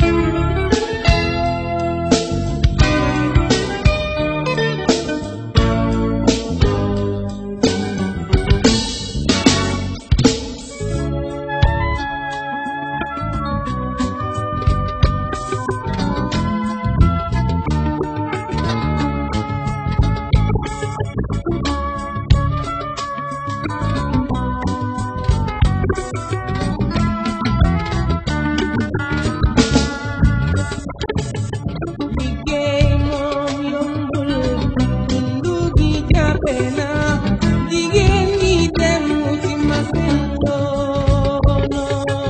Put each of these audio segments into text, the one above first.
liggéey moom yombul dundu gi jafe na jigéen ñi dem ci masin coono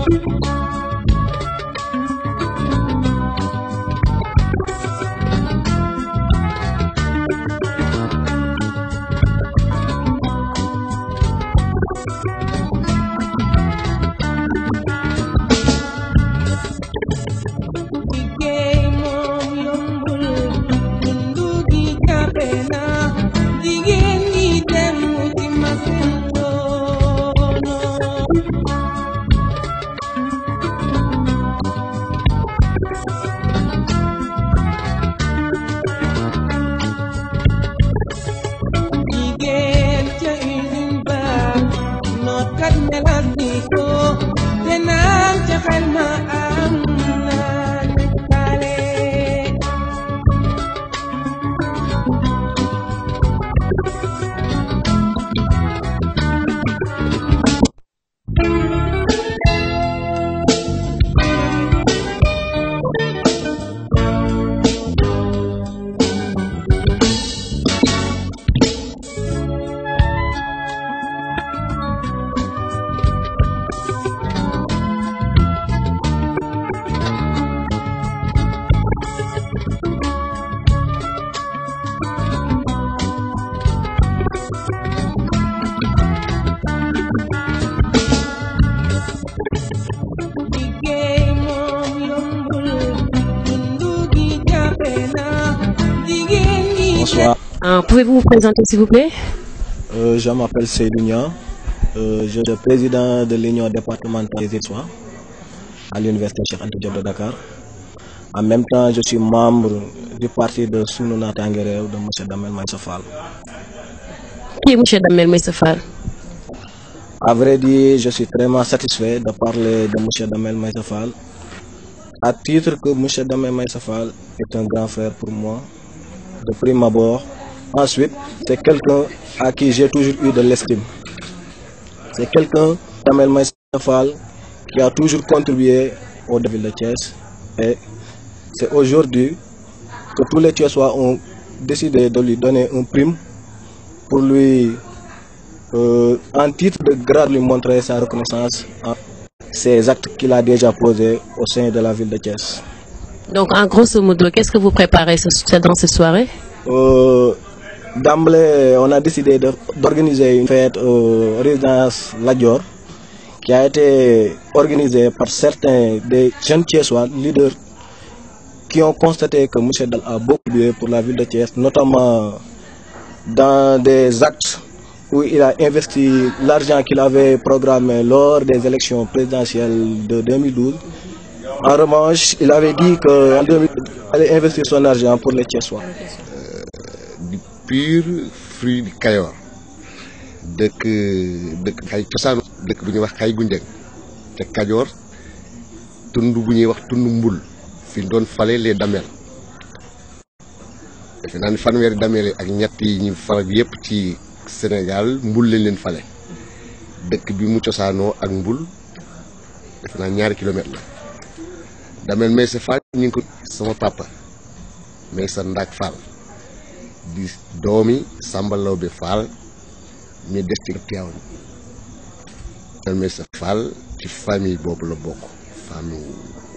liggéey moom yombul dundu gi jafe na jigéen ñi dem ci masin coono jigéen ca usine ba nootkat melas ni ko te naan ca xel ma am naa nekkaale liggéey moom yombul dundu gi jafe na jigéen ñi Bonsoir, Euh, Pouvez-vous vous présenter s'il vous plaît Euh, je m'appelle Seydou Niang. Euh, je suis le président de l'Union départementale des Étoiles à l'Université Cheikh Anta Diop de Dakar. En même temps, je suis membre du parti de Sunu Natangué Réew de M. Damel Maïssa Fall. Qui est monsieur Damel Meissa Fall À vrai dire, je suis très satisfait de parler de M. Damel Maïssa Fall. À titre que M. Damel Maïssa Fall est un grand frère pour moi, de prime abord. Ensuite, c'est quelqu'un à qui j'ai toujours eu de l'estime. C'est quelqu'un, Damel Maïssa Fall, qui a toujours contribué au développement de Thiès. Et c'est aujourd'hui que tous les Thiessois ont décidé de lui donner un prime pour lui euh, en titre de grade lui montrer sa reconnaissance en ces actes qu'il a déjà posés au sein de la ville de Thiès. Donc en grosso modo, qu'est-ce que vous préparez ce- dans cette soirée Euh, D'emblée, on a décidé de- d'organiser une fête euh, résidence Ladior qui a été organisée par certains des jeunes Thiessois, leaders, qui ont constaté que M. Dal a beaucoup contribué pour la ville de Thiès, notamment dans des actes où il a investi l'argent qu'il avait programmé lors des élections présidentielles de 2012. En revanche, il avait dit qu'en 2000, il allait investir son argent pour les Thiessois. di pur fruit di Kayoor dëkk dëkk xay cosaanu dëkk bu ñuy wax xay gunjëng te Kajoor tund bu ñuy wax tund mbul fi doon fale les damel defe naa ni fanweeri damel yi ak ñett yi ñu fal yépp ci Sénégal mbul lañ leen fale dëkk bi mu cosaanoo ak mbul defe naa ñaari kilomètre la damel Maysa Fall ñu ngi ko sama papa Maysa Ndaak Fall di doomi Samba Lawbe Fall mi des ci Tivaouane damel Maysa Fall ci famille boobu la bokk famille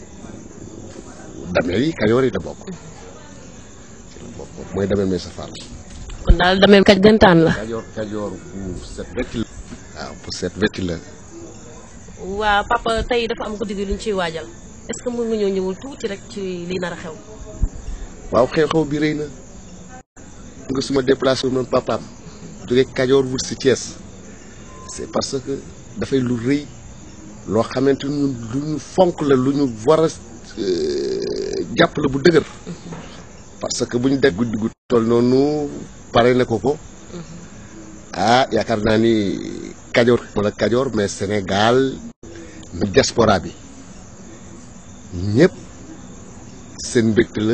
damel yi Kajoor yi la bokk ci la bokk mooy damel Maysa Fall kon daal Damel kaj gantaan la. Kajoor Kajoor bu set wecc la waaw bu set wecc la waa papa tey dafa am guddi gi lu ñu ciy waajal est-ce que mën nga ñoo ñëwul tuuti rek ci li nar a xew. waaw xew-xew bi rëy na nga suma déplacé wu noonu papaam jóge Kajoor wut si Thiès c'est parce que dafay lu rëy loo xamante ni lu ñu fonk la lu ñu war a jàpp la bu dëgër parce que bu ñu def guddi gu toll noonu pare na ko ko ah yaakaar naa ni kajoor wala kajoor mais Sénégal mais diaspora bi ñëpp seen mbégte la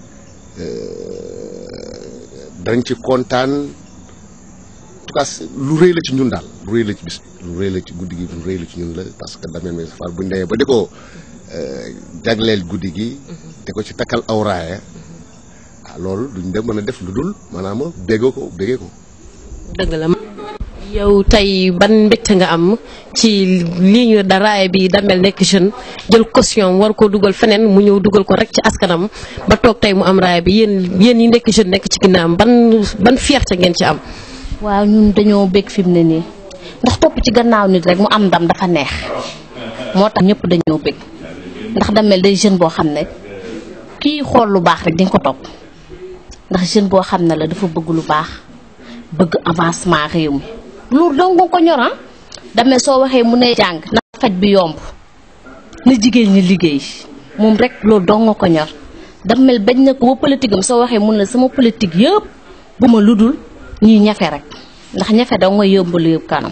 dañ ci kontaan en tout cas lu rëy la ci ñun daal lu rëy la ci bis lu rëy la ci guddi gi lu rëy la ci ñun la parce que Damel Maysa Fall bu ñu demee ba di ko jagleel guddi gi te ko ci takkal awraaya ah loolu duñ dem mën a def lu dul maanaam béggee ko béggee ko dëgg la yow tey ban mbégte nga am ci lii ñu da raaya bi Damel nekk jeune jël caution war ko dugal feneen mu ñëw dugal ko rek ci askanam ba toog tey mu am raaya bi yéen yéen yi nekk jeune nekk ci ginnaawam ban ban fierté ngeen ci am. waaw ñun dañoo bég fi mu ne nii ndax topp ci gannaaw nit rek mu am ndam dafa neex moo tax ñëpp dañoo bég ndax Damel day jeune boo xam ne kii xool lu baax rek di nga ko topp ndax jeune boo xam ne la dafa bëgg lu baax bëgg avancement réew mi loolu dong nga ko ñor ah Damel soo waxee mu ne jàng na faj bi yomb na jigéen ñi liggéey moom rek loolu dong nga ko ñor Damel bañ na ko ba politique am soo waxee mun la sama politique yëpp bu ma ludul ñuy ñafe rek ndax ñafe dong nga yóbbal yëpp kanam.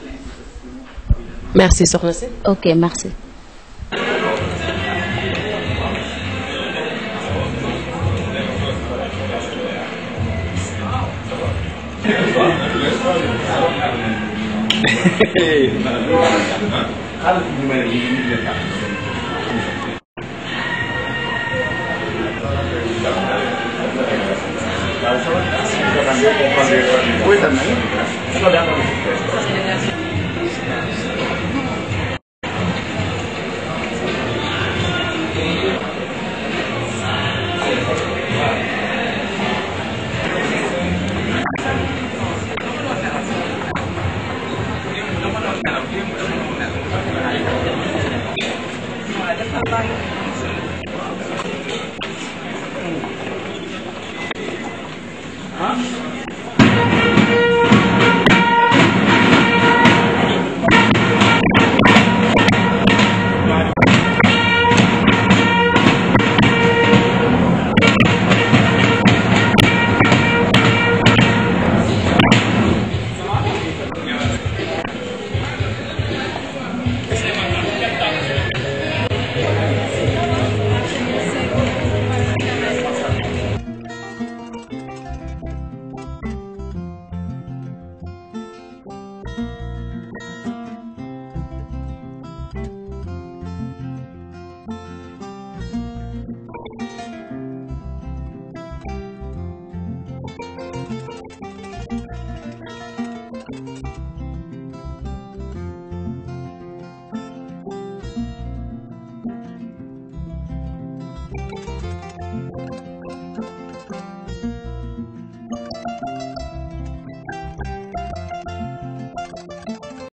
merci soxna si. ok merci. ah